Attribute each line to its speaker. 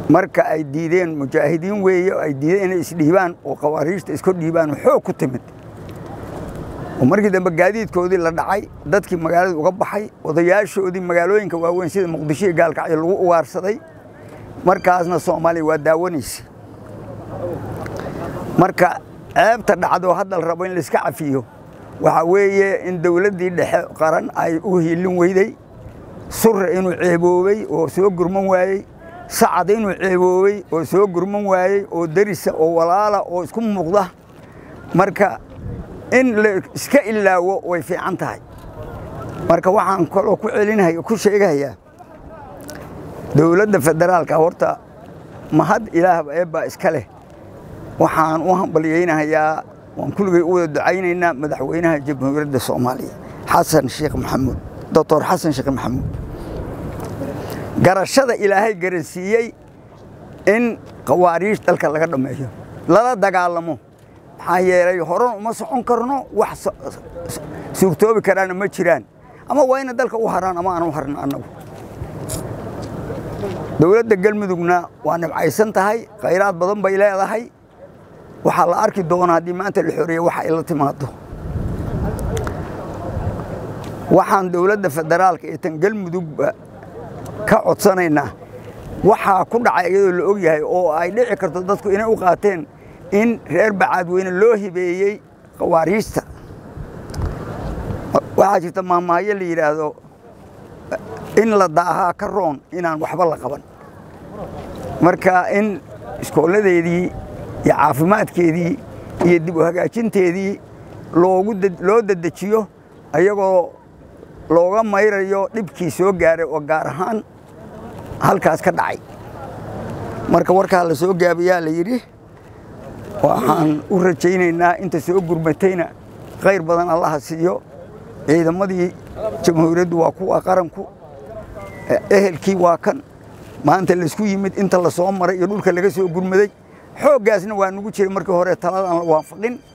Speaker 1: marka ay diideen mujaahidiin weeye ay diideen inay isdhiibaan oo khawaariijta iska dhiibaan xoog ku timid oo markii dambe gaadiidkoodii la dhacay dadkii magaalada uga baxay odayaashoodii magaalooyinka waaweyn sida muqdisho iyo gaalkacyo lagu ugaarsaday markaasna soomaaliya waa daawanaysa marka ceebta dhacdo hadda la rabo in laiska cafiyo waxaa weeye in dowladdii dhexe qaran ay u hiilin weyday surre inuu ceeboobey oo soo gurman waayey sacad inuu ceeboobey oo soo gurman waayey oo derisa oo walaala oo isku muuqda marka in la iska ilaawo way fiican tahay marka waxaan kaloo ku celinaya ku sheegayaa dowladda federaalka horta mahad ilaahba eebbaa iska leh waxaan u hambalyaynahayaa waan kulligay u wada ducaynaynaa madaxweynaha jamhuuriyadda soomaaliya xasan sheekh maxamuud doctor xasan sheekh maxamuud garashada ilaahay garansiiyey in khawaariij dalka laga dhammeeyo lala dagaalamo maxaa yeelay horan uma socon karno wax suurtoobi karaana ma jiraan ama waa ina dalka u haraan ama aan u harno annagu dowladda galmudugna waa nibcaysan tahay khayraad badan bay leedahay waxaa la arki doonaa haddii maanta la xoreeye waxa ay la timaado waxaan dowladda federaalka iyo tan galmudugba ka codsanaynaa waxaa ku dhacay iyadoo la og yahay oo ay dhici karto dadku inay u qaateen in reer bacaadweyne loo hibeeyey khawaariijta waxaa jirta maamaayo la yidhaahdo in la daahaa ka roon inaan waxba la qaban marka in iskooladeedii iyo caafimaadkeedii iyo dib u hagaajinteedii loo dedejiyo ayagoo looga mayrayo dhibkii soo gaaray oo gaar ahaan halkaas ka dhacay marka warkaa la soo gaabiyaa la yidhi waxaan u rajaynaynaa inta soo gurmatayna khayr badan allaha siiyo ciidamadii jamhuuriyaddu waa kuwa qaranku ehelkii waa kan maanta laysku yimid inta la soo maray iyo dhulka laga soo gurmaday xooggaasna waa nugu jiray markii hore taladan la waafaqin